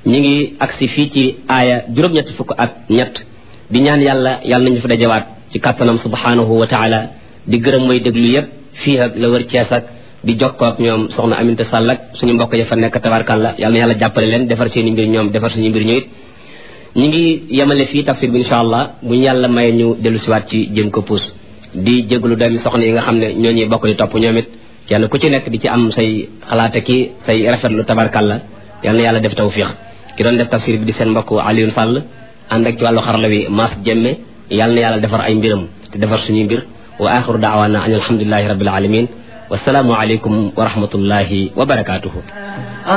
ñi ngi agsi fii ci aaya juróom-ñetti fukk ak ñett di ñaan yàlla yàlla nañu fi dajawaat ci kàttanam subhanahu wa taala di gërëm mooy déglu yépp fii ak la wër Cees ak di jokkoo ak ñoom soxna Aminta Sall ak suñu mbokk ya fa nekk tabarkalla yàlla na yàlla jàppale leen defar seen i mbir ñoom defar suñu mbir ñu it ñi ngi yemale fii tafsir bi insha allah bu ñu yàlla maye ñu dellu siwaat ci jëm ko puus di jéglu doomi soxna yi nga xam ne ñoo ñuy bokk di topp ñoom it kenn ku ci nekk di ci am say xalaate ki say rafetlu tabarkalla yàlla na yàlla def tawfiq ki doon def tafsir bi di seen mbokk Alioune Sall ànd ak ci wàllu xarala wi Mass Jemme yàlla na yàlla defar ay mbiram te defar suñuy mbir wa axiru daawaana an alhamdulilahi rabbil alamin wasalaamu aleykum wa rahmatullahi wa barakatuhu